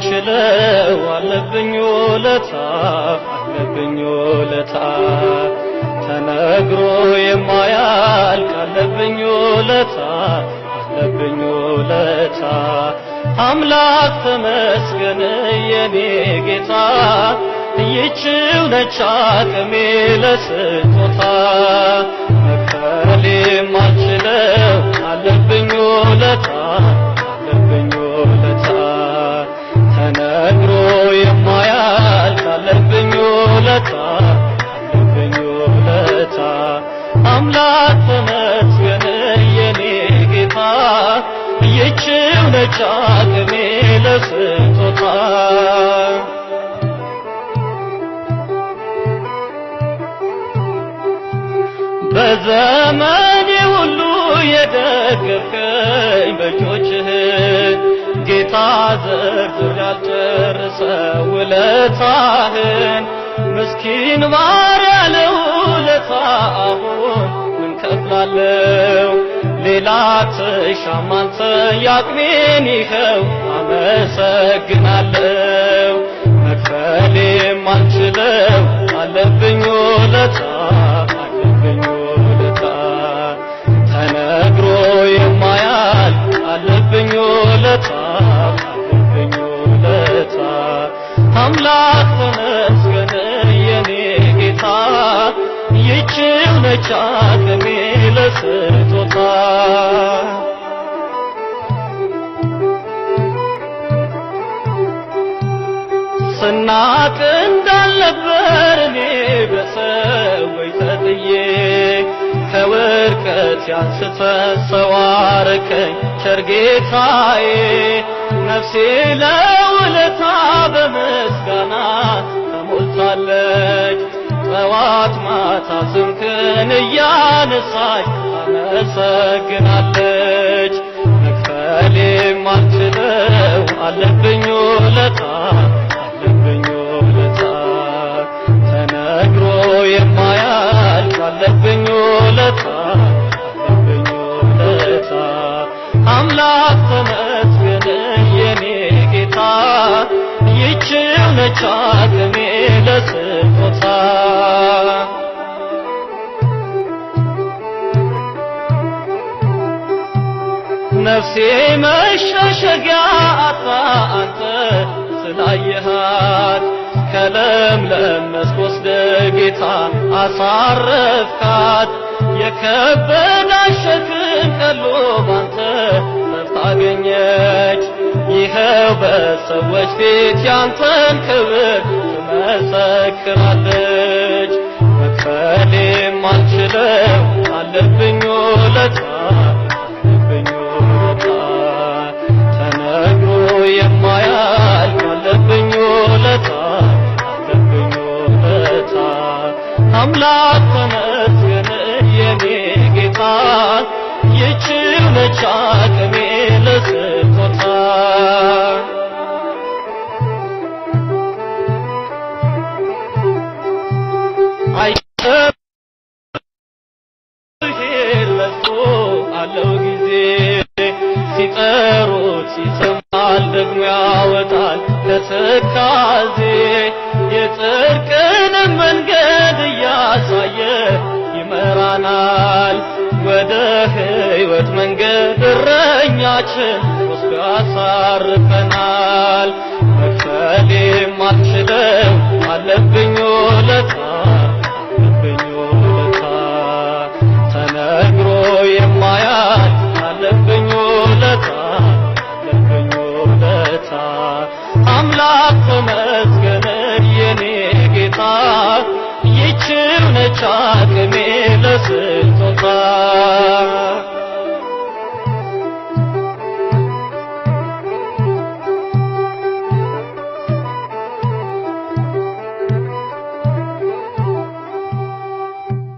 ማልችለው አለብኝ ውለታ አለብኝ ውለታ ተነግሮ የማያልቅ አለብኝ ውለታ አለብኝ ውለታ አምላክ ተመስገን የኔ ጌታ ይህችው ነች አቅሜ ለስጦታ መክፈል የማልችለው አለብኝ ውለታ አለብኝ ውለታ ተነግሮ የማያልቅ አለብኝ ውለታ አለብኝ ውለታ አምላክ ተመስገን የኔ ጌታ ይህችው ነች አቅሜ ለስጦታ በዘመኔ ሁሉ የደገፍከኝ በእጆችህ ጌታ ዘርዝር ያልጨርሰ ውለታህን ምስኪን ባሪያ ለውለታ አሁን ምን ከፍላለው? ሌላ ትሻም አንተ ያቅሜን ይኸው አመሰግናለው። መክፈል የማልችለው አለብኝ ውለታ አለብኝ ውለታ ተነግሮ የማያል አለብኝ ውለታ አለብኝ ውለታ አምላክ ተመስገን የኔ ጌታ ይህችው ነች አቅሜ ለስጦታ ስናቅ እንዳልነበር እኔ በሰዎች ተጥዬ ከውድቀት ያንስተ ሰው አረከኝ ቸር ጌታዬ ነፍሴ ለውለታ በምስጋና ተሞልታለች ጠዋት ማታ ስምክን እያነሳች አመሰግናለች መክፈል የማልችለው አለብኝ ውለታ አለብኝ ውለታ ተነግሮ የማያልቅ አለብኝ ውለታ አለብኝ ውለታ አምላክ ተመስገን የኔ ጌታ ይህችው ነች አቅሜ ለስጦታ ነፍሴ መሸሸጊያ አጣ አንተ ስላየሃት ከለምለም መስክ ወስደህ ጌታ አሳረፍካት የከበደ ሸክም ቀሎ ባንተ ረፍት አገኘች ይኸው በሰዎች ፊት ያንተን ክብር ትመሰክራለች መክፈል የማልችለው አለብኝ ውለታ አለብኝ ውለታ ተነግሮ የማያልቅ አለብኝ ውለታ አለብኝ ውለታ አምላክ ተመስገን የኔ ጌታ ይህችው ነች አቅሜ ለስጦታ አይሄድ ለቅሶ አለው ጊዜ ሲጠሩት ይሰማል ደግሞ ያወጣል ከትካዜ የጽድቅንም መንገድ እያሳየ ይመራናል ወደ ሕይወት መንገድ እረኛችን ወስዶ ያሳርፈናል መክፈል የማልችለው አለብኝ ውለታ አለብኝ ውለታ ተነግሮ የማያል አለብኝ ውለታ አለብኝ ውለታ አምላክ ተመስገን የኔ ጌታ ይህችው ነች አቅሜ ለስጦታ